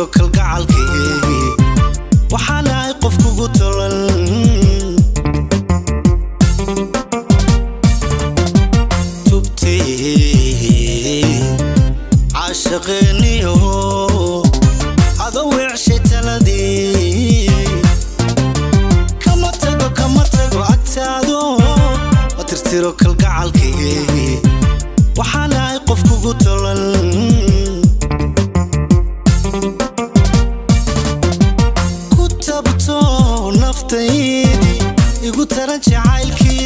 tiro kalgacalkii waxaan ahay qof kugu tolan tubtii caashaqeeniyo adoo weecshay taladii kama tago kama tago agtaado ma tirtiro kalgacalkii waxaan ahay qof kugu tolan ku tabto naftaydii igu taran jacaylkii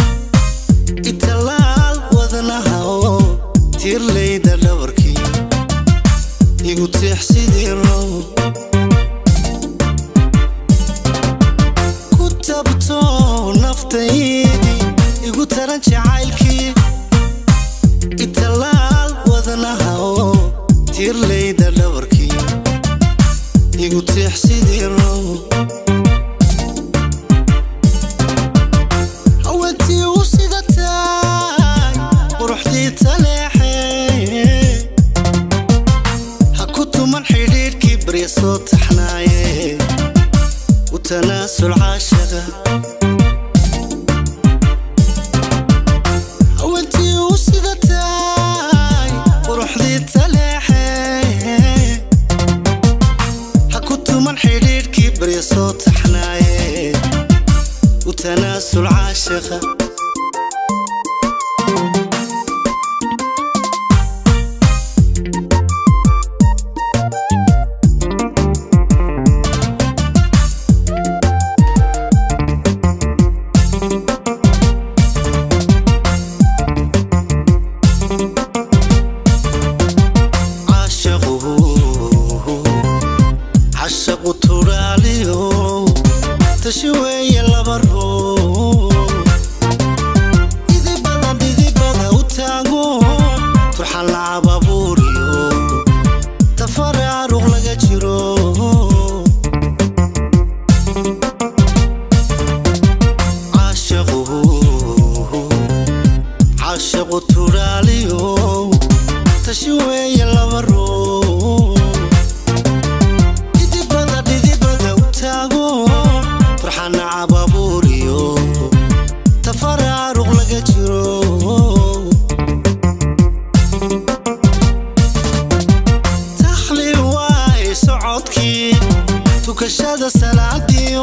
italaal wadnaha oo tiirlayda dhabarkii igu tiix sidii row ku tabto naftaydii igu taran jacaylkii italaal wadnaha oo tiirlayda dhabarkii igu tiix sidii row haweentii u sida tahay quruxdii taleexe ha ku tuman xidhiidhkii barya soo taxnaaye u tanaasul caashaqa haweentii u sida tahay quruxdii taleexe ha ku tuman xidhiidhkii barya soo taxnaaye u tanaasul caashaqa caashaqu cashaqu turaaliyo tashi weeye laba ruu idibada dhidibada u taago turxan lacab abuuriyo tafare aruq laga jiro caashaqu caashaqu turaaliyo tashi weeye laba ruu dhidibada dhidibada u taago farxan nacab abuuriyo tafare aruq laga jiro takhli waay socodkii tukashada salaadiyo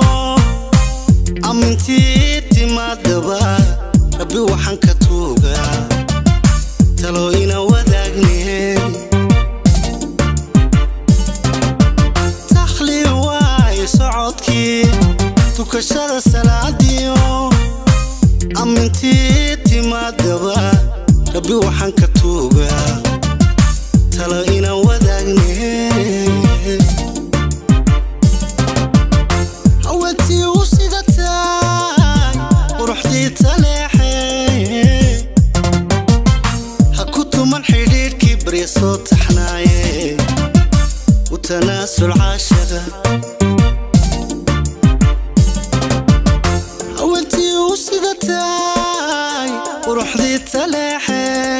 amintii timaadaba rabbi waxaan ka tuugaa talo ina wadaagne takhli waay socodkii tukashada salaadiyo amintii timaadaba rabbi waxaan ka tuugaa talo ina wadaagne haweentii u sida tahay quruxdii taleexe ha ku tuman xidhiidhkii barya soo taxnaaye u tanaasul caashaqa haweentii u sida tahay quruxdii taleexe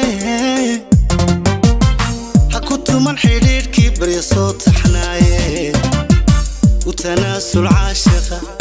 ha ku tuman xidhiidhkii barya soo taxnaaye u tanaasul caashaqa